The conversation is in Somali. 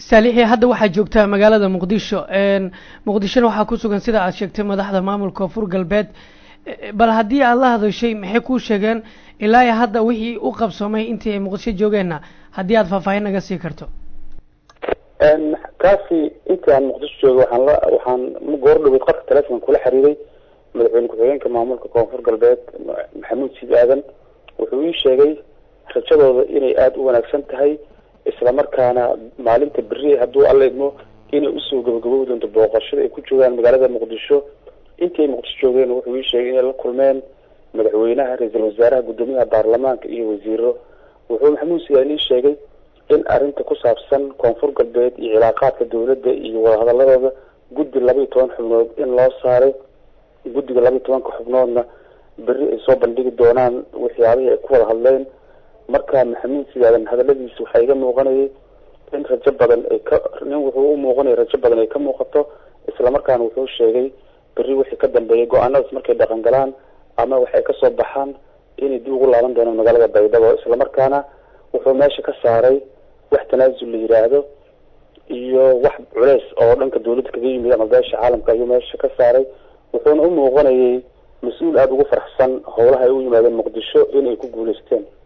saalixi hadda waxaa joogtaa magaalada muqdisho muqdishona waxaa ku sugan sida aad sheegtay madaxda maamulka koonfur galbeed bal haddii aad la hadashay maxay kuu sheegeen ilaa iyo hadda wixii u qabsoomay intii ay muqdisho joogeenna haddii aad faahfaahin naga sii karto kaasi intii aan muqdisho jooga waxaan la waxaan goor dhaweyd qadka telefonka kula xiriiray madaxweyne ku-xigeenka maamulka koonfur galbeed maxamuud siid aadan wuxuu ii sheegay rajadooda inay aada u wanaagsan tahay islamarkaana maalinta beri hadduu alla idmo inay usoo gabagabobi doonto booqashada ay ku joogaan magaalada muqdisho intii ay muqdisho joogeen wuxuu ii sheegay inay la kulmeen madaxweynaha ra-iisul wasaaraha guddoomiyaha baarlamaanka iyo wasiiro wuxuu maxamuud siidaan ii sheegay in arrinta ku saabsan koonfur galbeed iyo cilaaqaadka dawladda iyo wadahadaladooda guddi laba iyo toban xubnood in loo saaray guddiga laba iyo tobanka xubnoodna beri ay soo bandhigi doonaan waxyaabihii ay ku wada hadleen marka maxamuud sidaadan hadaladiisa waxaa iga muuqanayay in rajo badan ay ka nin wuxuu u muuqanaya rajo badan ay ka muuqato islamarkaana wuxuu sheegay beri wixii ka dambeeyay go-aanadaas markay dhaqan galaan ama waxay kasoo baxaan inay dib ugu laaban doonaan magaalada baydhabo islamarkaana wuxuu meesha ka saaray wax tanaasul la yiraahdo iyo wax culeys oo dhanka dawladda kaga yimid ama beesha caalamka ayuu meesha ka saaray wuxuuna u muuqanayay mas-uul aada ugu faraxsan howlaha ay u yimaadeen muqdisho inay ku guuleysteen